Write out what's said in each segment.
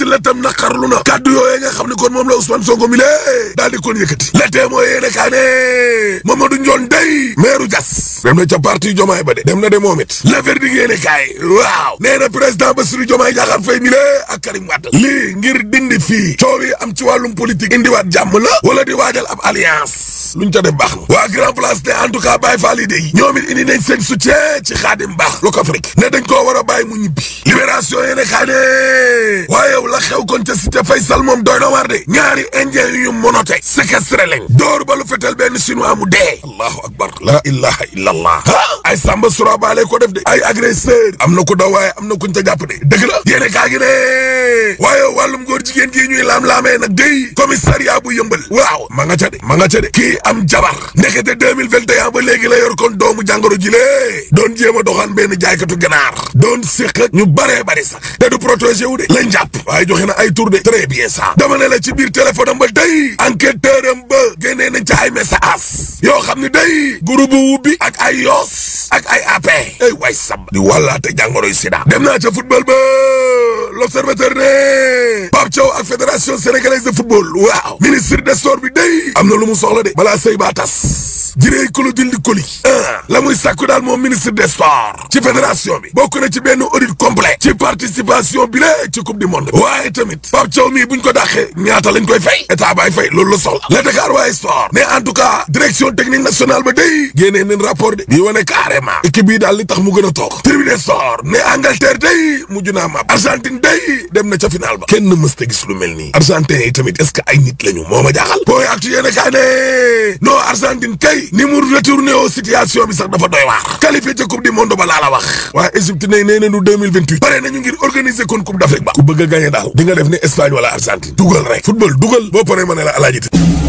Sylla tam naqarlu na kàddu yooyee nga xam ne kon moom la Ousmane Sonko mi lée daal di kon yëkkati la tee mooy yéene kaa ne Mamadou Ndione day maire Diass dem na ca parti Diomaye ba de dem na de moom it le verdict yéene kaay waaw nee na président Bassirou Diomaye Diakhar Faye mi lée ak Karim Wade lii ngir dindi fii coow yi am ci wàllum politique indiwaat jàmm la wala di waajal ab alliance luñ ca def baax na waa grand place ne en tout cas Baye Fall yi de ñoom it indi nañ seen soutien ci Khadim Ba lok Afrique ne dañ koo war a bàyyi mu ñibbi libération yéene kaa ne waaye yow la xew kon ca cité Faysal moom doy na war de ñaari indien yu ñu monote séquestré lañ door ba lu fetel benn chinois mu dee allahu akbar la ilaha illa allah ay samba surabaale ko def de ay agresseur am na ko daw waaye am na kuñ ca jàpp de dëgg la yéene kaa gi ne waaye wàllum góor jigéen gii ñuy laam-laamee nag day commissariat bu yëmbal waaw ma nga ca de ma nga ca de kii am jabar ndekete 2021 ba léegi la yor kon doomu jàngoro ji lee doon jéem a doxaan benn jaaykatu ganaar doon séq ak ñu baree bari sax te du protégé wu de lañ jàpp waaye joxe na ay tour de très bien ça dama ne la ci biir téléphone am ba day enquêteur am ba génnee nañ ca ay message yoo xam ne day groupe bu wubbi ak ay yoos ak ay AP ay way sab di wàllaate jàngoroy sida dem naa ca football ba l'observateur ne Pape Thiaw ak fédération sénégalaise de football waaw ministre des sports bi day am na lu mu soxla de balaa sëy baa tas jiree kolo dindi koli ah la muy sàkku daal moom ministre des sports ci fédération bi bokk na ci benn audit complet ci participation bi la ci coupe du monde waaye tamit Pape Thiaw mii buñ ko dàqee ñaata lañ koy fay état baay fay loolu la soxla la Dakar waaye sport mais en tout cas direction technique nationale ba day génnee nañ rapport de bii wane carrément équipe bii daal li tax mu gën a toog tribune sport ne Angleterre day mujj naa mab Argentine day dem na ca final ba kenn mësta gis lu mel nii Argentin yi tamit est-ce que ay nit lañu moo ma jaaxal booy actu yéene kaa ne non Argentine kay ni mu retourné au situation bi sax dafa doy waar qualifié ca coupe du monde ba laa la wax waaye Égypte ne nee nañu 2028 pare nañu ngir organiser kon coupe d'Afrique ba ku bëgg a gagné daal di nga def ne Espagne wala Argentine dugal rek football dugal boo paree ma ne la alaaji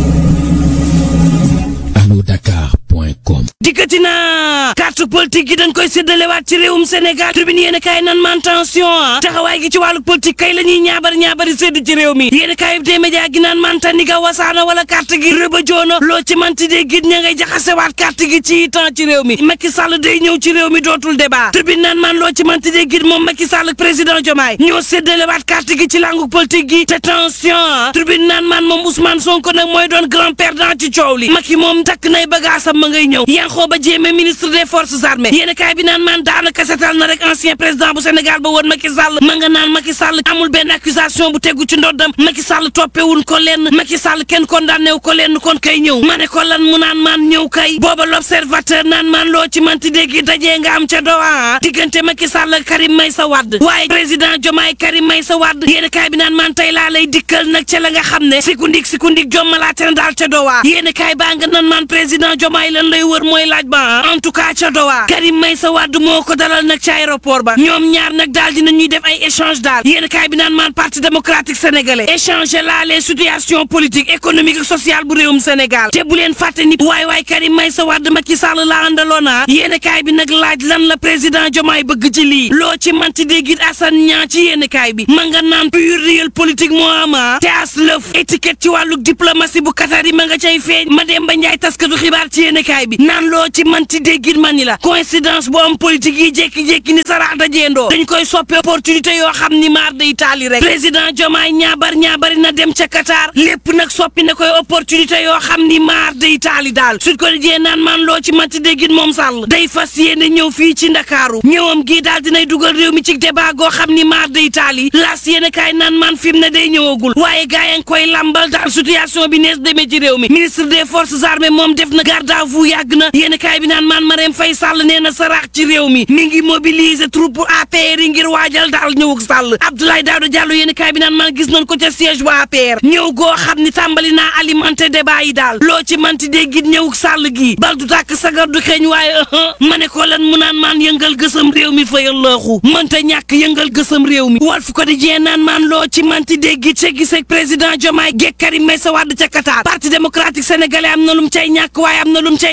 Dakar.com dikkati na carte politique gi dañ koy séddalewaat ci réewum Sénégal tribune yéen a kaay nan man tension ah taxawaay gi ci wàllu politique kay la ñuy ñaabar ñaabari sédd ci réew mi yéen a kaay des médias gi naan man taniga wasaana wala carte gi rëba joona loo ci manti dee git ña ngay jaxasewaat carte gi ci temps ci réew mi Macky Sall day ñëw ci réew mi dootul débat tribune naan man loo ci manti dee git moom Macky Sall président Diomaye ñoo séddalewaat carte gi ci langu politique gi te tension ah tribune naan man moom Ousmane Sonko nag mooy doon grand perdant ci coow li Macky moom takk nay bagaasam ma ngay ñëw Yankhoba Diémé ministre des forces armées yéen a kaay bi naan maan daanaka setal na rek ancien président bu Sénégal ba woon Macky Sall ma nga naan Macky Sall amul benn accusation bu tegu ci ndoddam Macky Sall toppewun ko lenn Macky Sall kenn condamné wu ko lenn kon kay ñëw ma ne ko lan mu naan maan ñëw kay booba l'observateur naan maan loo ci manti dégg dajee nga am ca Doha diggante Macky Sall ak Karim Meïssa Wade waaye président Diomaye Karim Meïssa Wade yéen a kaay bi naan maan tey laa lay dikkal nag ca la nga xam ne sikundik sikundik jommalaate na daal ca Doha yéen a kaay baa nga naan maan président Diomaye lan lay wër mooy laaj ba en tout cas ca Doha Karim Meïssa Wade moo ko dalal nag ca aéroport ba ñoom ñaar nag daal dina ñuy def ay échange daal yéen kaay bi naan maan parti démocratique sénégalais échanger laa les situations politiques économiques et sociales bu réewum Sénégal te bu leen fàtte ni waay waay Karim Meïssa Wade Macky Sall la àndaloona yéen kaay bi nag laaj lan la président Diomaye bëgg ci lii loo ci manti dégg it Assane ñaa ci yéen kaay bi ma nga naan pur réel politique moo ama te as lëf étiquette ci wàllu diplomatie bu Qatar yi ma nga cay feeñ ma dem ba Njaay taskatu xibaar ci yéen kaay bi naan loo ci manti déggit mani la coïncidence bu am politique yi jékki-jékki ni sarax dajeendoo dañ koy soppe opportunité yoo xam ni maar day taali rek président Diomaye ñaabar ñaabari na dem ca Qatar lépp nag soppi na koy opportunité yoo xam ni maar day taali daal Sud Quotidien naan maan loo ci manti déggit moom Sall day fas yéene ñëw fii ci Ndakaaru ñëwam gii daal dinay dugal réew mi ci débat goo xam ni maar day taali laas yéene kaay naan maan fi mu ne day ñëwagul waaye gaa yaa ngi koy lambal daal situation bi nees demee ci réew mi ministre des forces armées moom def na garde à vous yàgg na yéen kaay bi naan maan Marème Faye Sall nee na saraax ci réew mi mi ngi mobiliser troupe APR yi ngir waajal daal ñëwug Sall Abdoulaye Daouda Diallo yéen kaay bi naan maan gis nañ ko ca siège bu APR ñëw goo xam ni tàmbali naa alimenter débat yi daal loo ci manti dee git ñëwug Sall gii bal du tàkk sagar du xeeñ waaye ma ne ko lan mu naan maan yëngal gësam réew mi fa yallaaxu mënta ñàkk yëngal gësam réew mi Walf Quotidien naan maan loo ci manti dee git ca giseg président Diomaye Géeg Karim Meïssa Wade ca Qatar parti démocratique sénégalais am na lum cay ñàkk waaye am na lum cay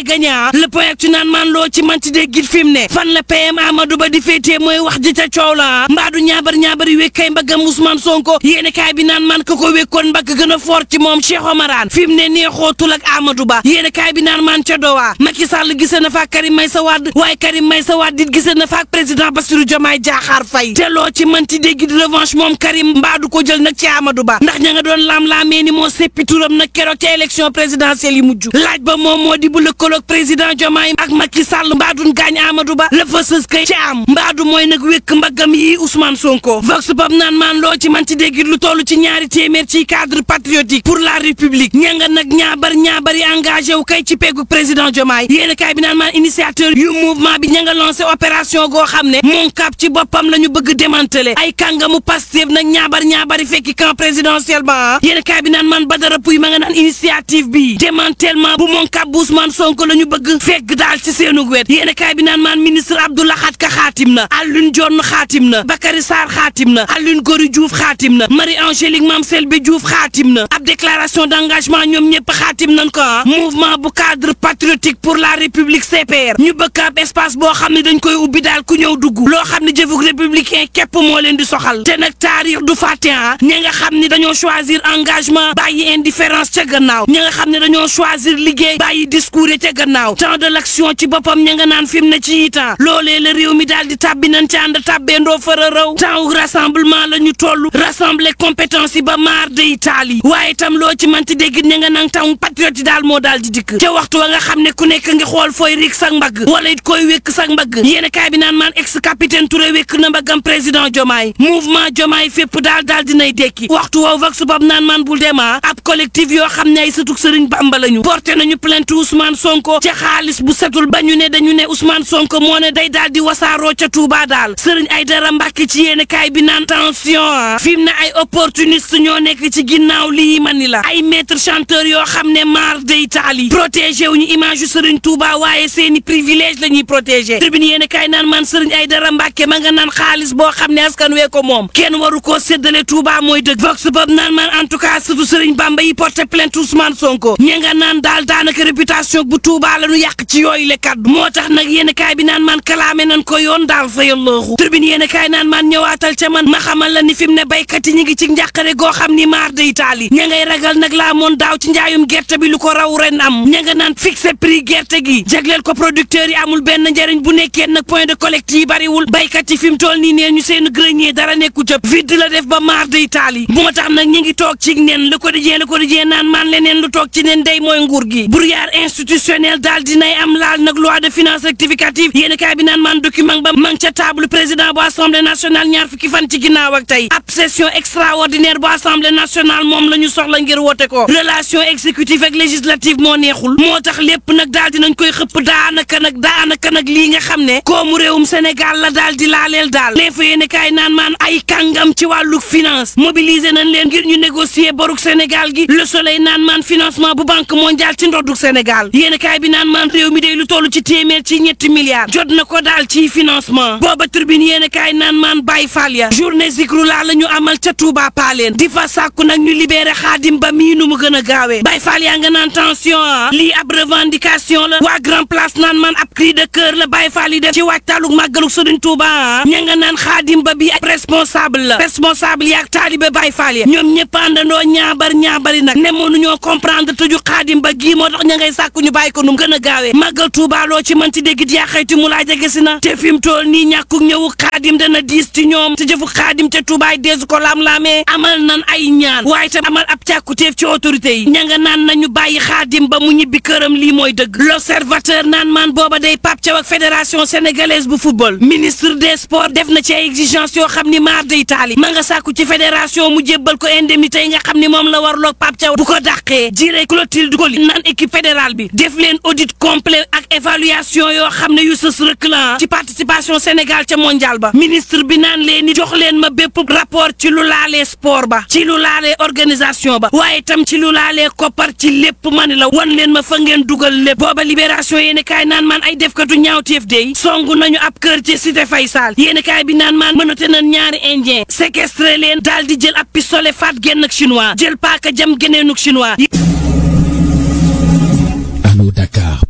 gagné le point ak ci naan maan loo ci manti dee git fi mu ne fan la PM Amadou Ba di féetee mooy wax ji ca coow la mbaadu ñaabar ñaabari wékkay mbaggam Ousmane Sonko yéene kaay bi naan man ka ko wékkoon mbagg gën a fort ci moom Cheikh Omarane fi mu ne neexootul ak Amadou Ba yéene kaay bi naan man ca dowaa Macky Sall gise na faak Karim Meïssa Wade waaye Karim Meïssa Wade dit gise na faak président Bassirou Diomaye Diakhar Faye te loo ci manti dégg di revanche moom Karim mbaadu ko jël nag ci Amadou Ba ndax ña nga doon laam-laamee ni moo seppi turam nag keroog ca élection présidentielle yi mujj laaj ba moom moo di bu lëkkaloog président Diomaye ak Macky Sall mbaadun gaañ Amadou Ba la fa sës kay ci am mbaadu mooy nag wékk mbaggam yi Ousmane Sonko vox pop naan maan loo ci man ci dégg lu toll ci ñaari téeméer ci cadre patriotique pour la république ña nga nag ñaabar ñaabari engagé wu kay ci peggu président Diomaye yéen kaay bi naan maan initiateur yu mouvement bi ña nga lancé opération goo xam ne moom kap ci boppam la ñu bëgg démanteler ay kàngamu Pastef nag ñaabar ñaabari fekki camp présidentiel ba yéen kaay bi naan maan Badara Pouy ma nga naan initiative bi démantèlement bu moom kap bu Ousmane Sonko la ñu bëgg fekk daal ci seenu wet yéen kaay bi naan maan ministre Abdou Lahad Ka xaatim na Alioune Dione xaatim na Bakary Sarr xaatim na Alioune Gory Diouf xaatim na Marie Angélique Mame Selbe Diouf xaatim na ab déclaration d'engagement ñoom ñëpp xaatim nañ ko ah mouvement bu cadre patriotique pour la république CPR ñu bëgg ab espace boo xam ne dañ koy ubbi daal ku ñëw dugg loo xam ne jëfug républicain képp moo leen di soxal te nag taarix du fàtte ah ña nga xam ne dañoo choisir engagement bàyyi indifférence ca gannaaw ña nga xam ne dañoo choisir liggéey bàyyi discours yi ca gannaaw temps de l'action ci boppam ña nga naan fi mu ne ci itam loolee la réew mi daal di tàbbi nañ ci ànd tàbbeendoo fara raw temps rassemblement la ñu toll rassembler compétence yi ba maar de Italie waaye itam loo ci manti dégg ña nga nang tam patriote yi daal moo daal di dikk ca waxtu wa nga xam ne ku nekk ngi xool fooy rik sak mbagg wala it koy wékk sak mbagg yéen kaay bi naan maan ex capitaine Touré wékk na mbaggam président Diomaye mouvement Diomaye fépp daal daal dinay dekki waxtu woow vox bob naan maan bul dema ab collectif yoo xam ne ay sëtuk sëriñ Bamba lañu porté nañu plainte Ousmane Sonko ca xaalis bu setul ba ñu ne dañu ne Ousmane Sonko moo ne day daal di wasaaroo ca Touba daal sëriñ Aydara Mbàkke ci yéen kaay bi naan tension fi mu ne ay opportuniste ñoo nekk ci ginnaaw lii ma ni la ay maître chanteur yoo xam ne maar de Italie protégé wu ñu image yu sëriñ Touba waaye seeni privilège la ñuy protégé tribune yéen kaay naan man sëriñ Aydara Mbàkke ma nga naan xaalis boo xam ne askan wee ko moom kenn waru koo séddale Touba mooy dëgg vox bob naan man en tout cas surtout sëriñ Bamba yi porté plainte Ousmane Sonko ña nga naan daal daanaka réputation bu Touba la ñu yàq ci yooyu le kaddu moo tax nag yéen kaay bi naan man kalaame nañ ko yoon daal fa yallaahu tribune yéen kaay naan man ñëwaatal ca man ma xamal la ni fi mu ne béykat yi ñu ngi ci njàqare goo xam ni maar de Italie ña ngay ragal nag laa moon daaw ci njaayum gerte bi lu ko raw ren am ña nga naan fixé prix gerte gi jagleel ko producteurs yi amul benn njëriñ bu nekkee nag point de collecte yi bariwul béykat yi fi mu toll nii nee ñu seen grenier dara nekku cëp vide la def ba maar de Italie moo tax nag ñi ngi toog ci nen le quotidien le quotidien naan man leneen lu toog ci nen day mooy nguur gi brouillard institutionnel daal dinay am laal nag loi de finances rectificative yéen kaay bi naan man document ba mang ca table président bu assemblée nationale ñaar fukki fan ci ginnaaw ak tey ab session extraordinaire bu assemblée nationale moom la ñu soxla ngir wote ko relation exécutive ak législative moo neexul moo tax lépp nag daal dinañ koy xëpp daanaka nag daanaka nag lii nga xam ne koomu réewum Sénégal la daal di laaleel daal les fa yéen kaay naan maan ay kàngam ci wàllu finance mobiliser nañ leen ngir ñu négocier boruk Sénégal gi le soleil naan maan financement bu banque mondiale ci ndodduk Sénégal yéen kaay bi naan maan réew mi day lu toll ci téeméer ci ñetti milliards jot na ko daal ci financement booba turbine yéen kaay naan maan Baye Fall ya journée zikru laa la ñu amal ca Touba Paleen di fa sàkku nag ñu libéré xaadim ba mii nu mu gën a gaawee Baye Fall yaa nga naan tension ah lii ab revendication la waa grand place naan man ab cri de cœur la Baye Fall yi def ci waajtaaluk màggaluk Sëriñ Touba ah ña nga naan xaadim ba bi ab responsable la responsable yaak taalibe Baye Fall ya ñoom ñëpp àndandoo ñaabar ñaabari nag ne mënuñoo comprendre tëju xaadim ba gii moo tax ña ngay sàkku ñu bàyyi ko nu mu gën a gaawee màggal Touba loo ci mën ci dégg yaa xayti mu laa jege si na te fi mu toll nii ñàkkuk ñëwu xaadim dana diis ci ñoom te jëfu xaadim te Touba deesu ko laam-laamee amal nan ay ñaan waaye tam amal ab càkkutéef ci autorité yi ña nga naan nañu bàyyi xaadim ba mu ñibbi këram lii mooy dëgg l'observateur naan man booba day Pape Thiaw ak fédération sénégalaise bu football ministre des sports def na ci ay exigence yoo xam ni maar day taali ma nga sàkku ci fédération mu jébbal ko indemnité yi nga xam ni moom la warloog Pape Thiaw bu ko dàqee jiré Clotilde Coly naan équipe fédérale bi def leen audit complet ak évaluation yoo xam ne yu sës rëkk la ci participation Sénégal ca mondial ba ministre bi naan leen ni jox leen ma bépp rapport ci lu laalee sport ba ci lu laalee organisation ba waaye tam ci lu laalee koppar ci lépp ma ne la wan leen ma fa ngeen dugal lépp booba libération yéen kaay naan man ay defkatu ñaawteef dey songu nañu ab kër ci cité Faysal yéen kaay bi naan man mënate nañ ñaari indien séquestré leen daal di jël ab pistolet faat genn ak chinois jël paaka jam geneenuk chinois Anodakar.com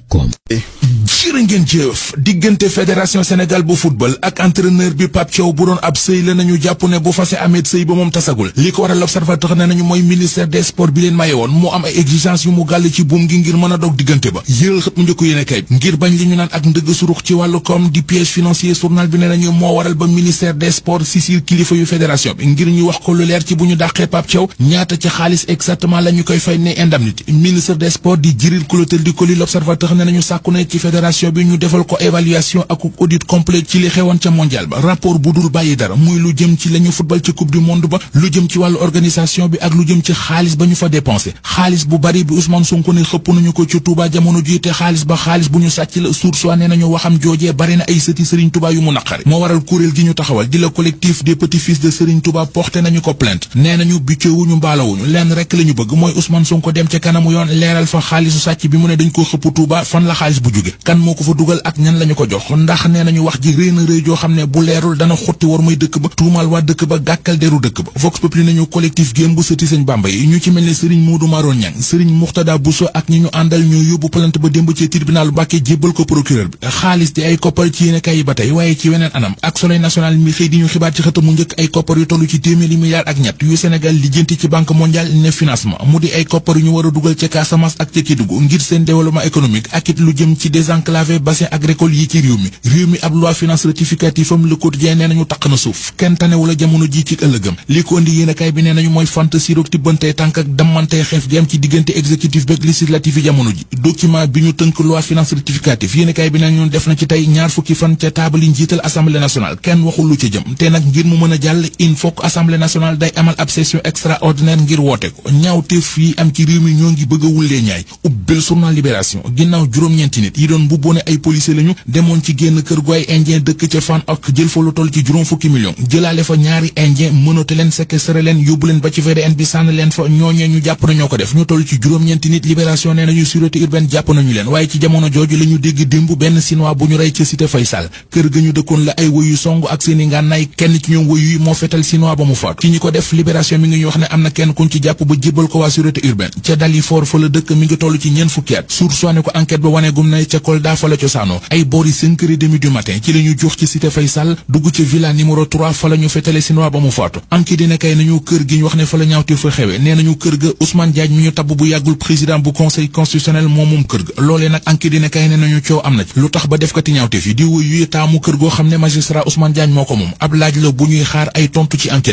dakar.com jërë ngeen jëf diggante fédération Sénégal bu football ak entraîneur bi Pape Thiaw bu doon ab sëy la nañu jàpp ne bu fase amee sëy ba moom tasagul li ko waral l'observateur ne nañu mooy ministère des sports bi leen maye woon mu am ay exigence yu mu gàll ci buum gi ngir mën a dog diggante ba yëral xët mu njëkko yéene kay ngir bañ li ñu naan ak ndëgg surux ci wàllu koom di piège financier journal bi ne nañu moo waral ba ministère des sports sisir kilifa yu fédération bi ngir ñu wax ko lu leer ci bu ñu dàqee Pape Thiaw ñaata ci xaalis exactement la ñu koy fay ne indemnité ministre des sports di jiril kulotel di ko li l'observateur ne nañu sàkku ne ci fédération bi ñu defal ko évaluation ak audit complet ci li xewoon ca mondial ba rapport bu dul bàyyi dara muy lu jëm ci la ñu football ci coupe du monde ba lu jëm ci wàllu organisation bi ak lu jëm ci xaalis ba ñu fa dépensé xaalis bu bari bi Ousmane Sonko ne xëpp nañu ko ci Touba jamono ji te xaalis ba xaalis bu ñu sàcc la source wa nee nañu waxam joojee bari na ay sëti Serigne Touba yu mu naqari moo waral kuréel gi ñu taxawal di la collectif des petits fils de Serigne Touba porté nañu ko plainte nee nañu biccewuñu mbaalawuñu lenn rek la ñu bëgg mooy Ousmane Sonko dem ca kanamu yoon leeral fa xaalisu sàcc bi mu ne dañ ko xëpp Touba fan la xaalis bu jóge kan moo ko fa dugal ak ñan lañu ko jox ndax nee nañu wax ji réy na réy joo xam ne bu leerul dana xotti war muy dëkk ba tuumal waa dëkk ba gàkkal deru dëkk ba Vox Populi nañu collectif géem bu sëti sëñ Bamba yi ñu ci mel ne Serigne Modou Maron Niang Serigne Mouxtada Bousso ak ñi ñu àndal ñoo yóbbu plainte ba démb ci tribunal Mbàkke jébbal ko procureur bi xaalis di ay koppar ci yéene kay yi ba tey waaye ci weneen anam ak Soleil national mi xëy di ñu xibaar ci xëtamu njëkk ay koppar yu tollu ci téeméeri milliards ak ñett yu Sénégal lijjanti ci banque mondiale ne financement mu di ay koppar yu ñu war a dugal ca Casamance ak ca Kédougou ngir seen développement économique ak it lu jëm ci désenclavé bassin agricole yi ci réew mi réew mi ab loi finance rectificative am le quotidien nee nañu taq na suuf kenn tane wala jamono ji ci ëllëgam li ko indi yéen kay bi nee nañu mooy fant siroog tibbantee tànk ak dammantee xeef di am ci diggante exécutif beeg législatif yi jamono ji document bi ñu tënk loi finance rectificative yéen kay bi nee nañu def na ci tey ñaar fukki fan ca taabali njiital assemblée nationale kenn waxul lu ca jëm te nag ngir mu mën a jàll il faut que assemblée nationale day amal ab session extraordinaire ngir woote ko ñaawteef yi am ci réew mi ñoo ngi bëgg a wullee ñaay ubbil journal libération ginnaaw juróom-ñeenti nit yi doon mbubboone ay policier lañu demoon ci génn kër gu ay indien dëkk ca fan ak jël fa lu toll ci juróom fukki millions jëlaale fa ñaari indien mënote leen séquestré leen yóbbu leen ba ci VDN bi sànn leen fa ñooñee ñu jàpp na ñoo ko def ñu toll ci juróom-ñeenti nit libération nee nañu sûreté urbaine jàpp nañu leen waaye ci jamono jooju la ñu dégg démb benn chinois bu ñu rey ca cité Faysal kër ga ñu dëkkoon la ay woyu song ak seeni ngànnaay kenn ci ñoom woyu yi moo fetal chinois ba mu faatu ci ñi ko def libération mi ngi ñu wax ne am na kenn kuñ ci jàpp ba jébbal ko waa sûreté urbaine ca Dalifort fa la dëkk mi ngi toll ci ñeent fukki at sour soine ko enquête ba wane gum ne ca Kolda fa la cosaanoo ay boori cinq heures et demi du matin ci la ñu jox ci cité Faysal dugg ca villa numéro 3 fa la ñu fetale chinois ba mu faatu enquête dina kay nañu kër gi ñu wax ne fa la ñaawte fa xewe nee nañu kër ga Ousmane Diagne mi ñu tabb bu yàggul président bu conseil constitutionnel moom moom kër ga loolee nag enquête dina kay ne nañu coow am na ci lu tax ba def kati ñaawte fi di wuy yu taamu kër goo xam ne magistrat Ousmane Diagne moo ko moom ab laaj la bu ñuy xaar ay tontu ci enquête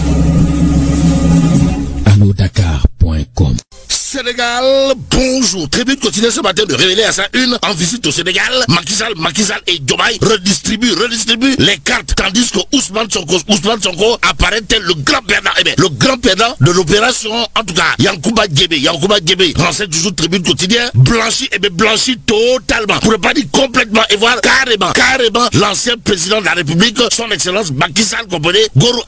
allodakar.com Sénégal, bonjour. Tribune continue ce matin de révéler à sa une en visite au Sénégal. Macky Sall, Macky Sall et Diomaye redistribuent, redistribuent les cartes tandis que Ousmane Sonko, Ousmane Sonko apparaît tel le grand perdant. Eh bien, le grand perdant de l'opération, en tout cas, Yankouba Djebe, Yankouba Djebe, renseigne toujours Tribune quotidien, blanchi, eh bien, blanchi totalement. Pour ne pas dire complètement et voir carrément, carrément l'ancien président de la République, son excellence Macky Sall, comprenez, Goro